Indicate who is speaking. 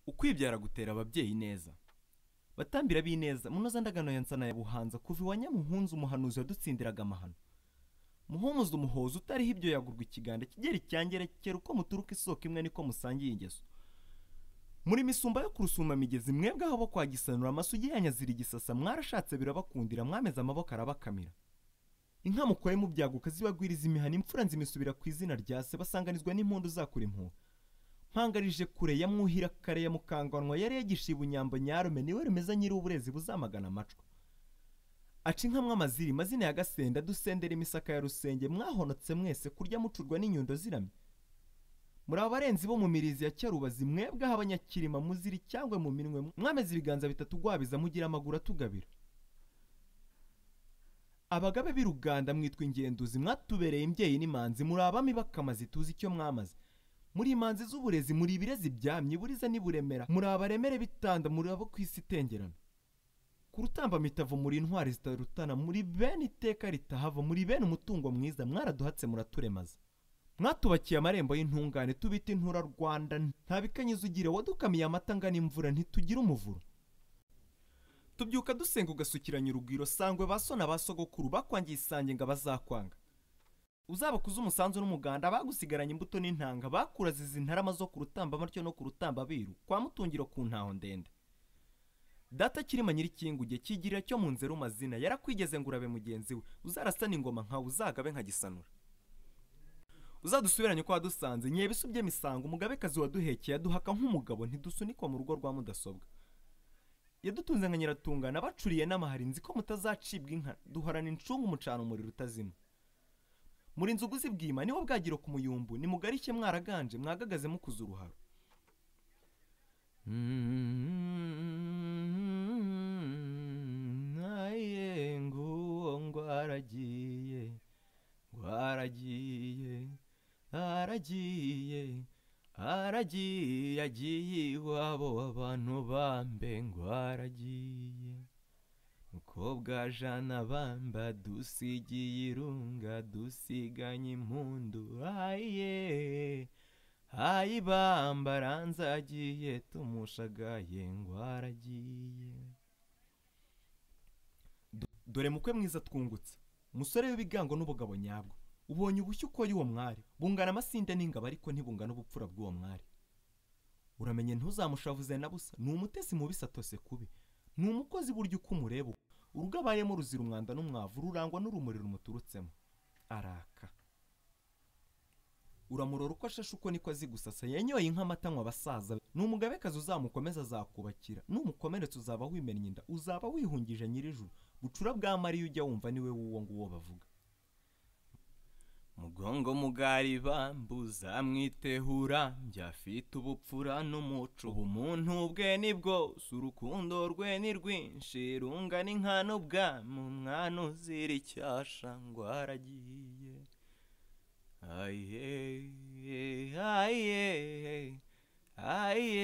Speaker 1: ukwibyara gutera ababyeyi neza batambira b'ineza munoza ndagano ya nsana ya buhanza kuva iwa nyamuhunza umuhanuzi wadutsindiraga amahano muhumuza umuhoza utariho ibyo yagurwa ikiganda kigera icyangere kera uko muturuka isoko imwe niko musangiye ingeso muri misumba yo kurusumba migezi mwebwe aho bo kwa gisanura amasugi yanyazira igisasa mwarashatse birabakundira mwameze amaboko arabakamira inka mukoye mu byaguka zibagwiriza imihana imfura nzimisubira ku izina rya se basanganizwa n'impundu zakura impuha mpangarije kure ya mwuhira kare ya mukanganwa yari yagishiye ubunyambo nyarume niwe rumeze nyiri uburezi buzamagana amacwa aca inka mw'amaziri amazina ya gasenda dusendera imisaka ya rusenge mwahonotse mwese kurya mucurwa n'inyundo ziramye muri abarenzi bo mu mirizi ya cyarubazi mwebwe aho abanyakirima muziri cyangwa mu minwe mwameze ibiganza bitatu gwabiza mugira amaguru atugabira abagabe b'i ruganda mwitwa ingenduzi mwatubereye imbyeyi n'imanzi muri abami bakamaze tuzi icyo mwamaze muri imanzi z'uburezi muri ibirezi byamye buriza n'iburemera muri abaremere bitanda muri abo ku isi itengerana ku rutamba mitavu muri intwari zitarutana muri bene iteka ritahava muri bene umutungo mwiza mwaraduhatse muraturemaza mwatubakiye amarembo y'intungane tubita intura rwanda nta bikanyiza ugira wadukamiye amata angana imvura ntitugira umuvuro tubyuka dusenga ugasukiranya urugwiro sangwe ba sona ba sogokuru bakwangiye isange ngo abazakwanga uzabakuze umusanzu n'umuganda bagusigaranye imbuto n'intanga bakuraziza intarama zo ku rutamba amatyo no ku rutamba biru kwa mutungiro ku ntaho ndende data kirima nyirikinguge kigirira cyo mu nzeru mazina yarakwigeze ngo urabe mugenzi we uzarasana ingoma nkawe uzagabe nkagisanura uzadusubiranye uko wadusanze nyebe isubye misango umugabekazi waduhekeye aduhaka nk'umugabo ntidusunikwa mu rugo rwa mudasobwa yadutunze nka nyiratungana bacuriye n'amahari nzi ko mutazacibwa inka duhorana incungu umucana umuriro utazima muri inzugu z'ibwima niho bwagiro ku muyumbu ni mugarike mwaraganje mwagagaze mukuze uruharo naye nguwo ngwaragiye ngwaragiye aragiye aragiye agiye iwabo abantu bambe ngo aragiye mukobwa jana bamba dusigiye irunga dusiganye impundu aye ayi bamba aranze agiye tumushagaye ngo aragiye dore mukwe mwiza twungutse musore w'ibigango n'ubugabo nyabwo ubonye ubushyu uko y'uwo mwari bungana amasinde n'ingabo ariko ntibungana ubupfura bw'uwo mwari uramenye ntuzamushavuze na busa ni umutesi mubi atose kubi ni umukozi burya uko umureba urugo abayemo ruzira umwanda n'umwavu rurangwa n'urumuri rumuturutsemo araka uramurora uko ashashe uko niko azi gusasa yanyoye inka amata abasaza ni umugabekazi uzamukomeza azakubakira numukomeretse uzaba wimennye inda uzaba wihungije nyirijuru bucura bw'amariya ujya wumva niwe w'uwo nguwo bavuga mugongo mugari bambuza mwitehura byafite ubupfura n'umuco ubumuntu bwe ni bwose urukundo rwe ni rwinshi rungana inkano ubwami umwana uzira icyasha ngo aragiye aye aye aye